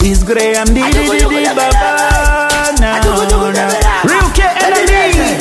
It's Graham di di di di baba now. now. Real K enemy.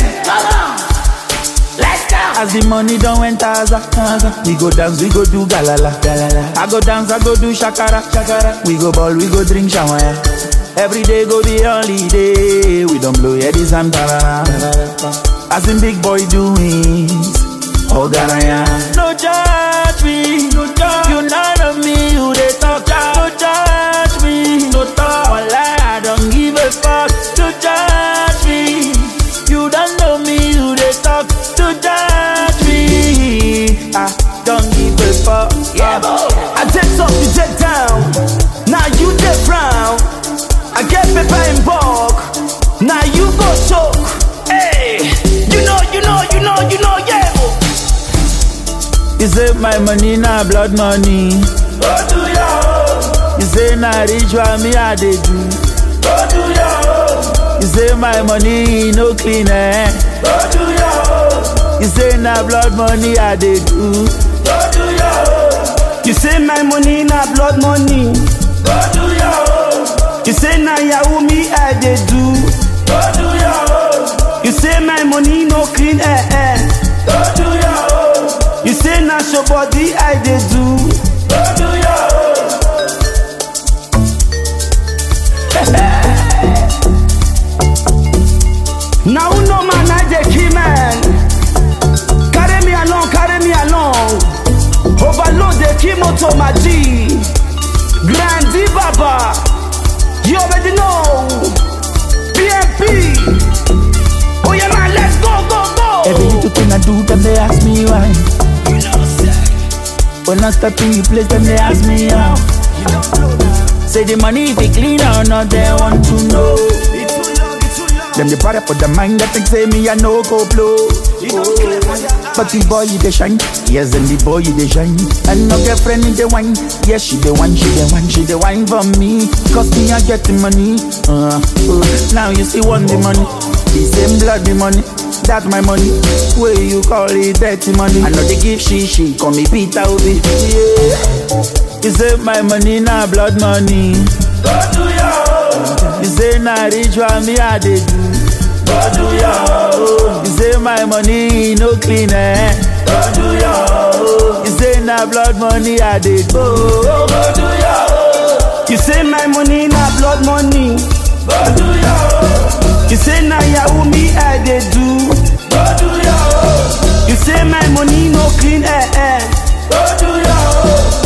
Let's go. As the money don't enter, Aza, Aza. we go dance, we go do galala, galala. I go dance, I go do shakara, shakara. We go ball, we go drink shawaya. Every day go be holiday. We don't blow yeah this and tarara. As in big boy doings, oh garaya. No judge me, no judge. You none of me, you they talk. No judge me, no talk. Wallah, I don't give a fuck. No judge me. You don't know me, you they talk. No judge me. I don't give a fuck. Yeah, boy. I take up, you take down. Now you take frown. I get paper in bulk. Now you go choke. Hey, you know, you know, you know, you know, yeah. You say my money na blood money. Go do your own. You say na ritual me I dey do. Go do your own. You say my money no clean eh. Go do your own. You say na blood money I dey do. Go do your own. You say my money na blood money. Go do your own. You say na yahoo me I dey do. Go do your own. You say my money no clean eh eh. Go do your own. You say na show body I dey do. Go do your own. Now who know man I dey kill man. Carry me along, carry me along. Overload the key motor my G. Grandi Baba. You already know. BMP. Oh yeah man, let's go, go, go. Every little thing I do, them they ask me why. When I step in the place, them they ask me how. Say the money if it clean or not, they want to know. Them they brought up for the mind that think say me I no go blow. But the boy you dey shine, yes and the boy you dey shine. And no girlfriend in the wine, yes she the one, she the one, she the wine for me. Cause me I get the money. Uh, uh, now you see one the money, the same blood the money. That's my money. Where you call it dirty money? I know they give she she call me Peter Obi. Yeah. You say my money na blood money. Go do your own. You say na ritual me I dey do. Go do your own. You say my money no clean eh. Go do your own. You say na blood money I dey go. Go do your own. You say my money na blood money. Go do your own. You say na yahoo me I dey do. Go do your own. You say my money no clean eh eh. Go do your own.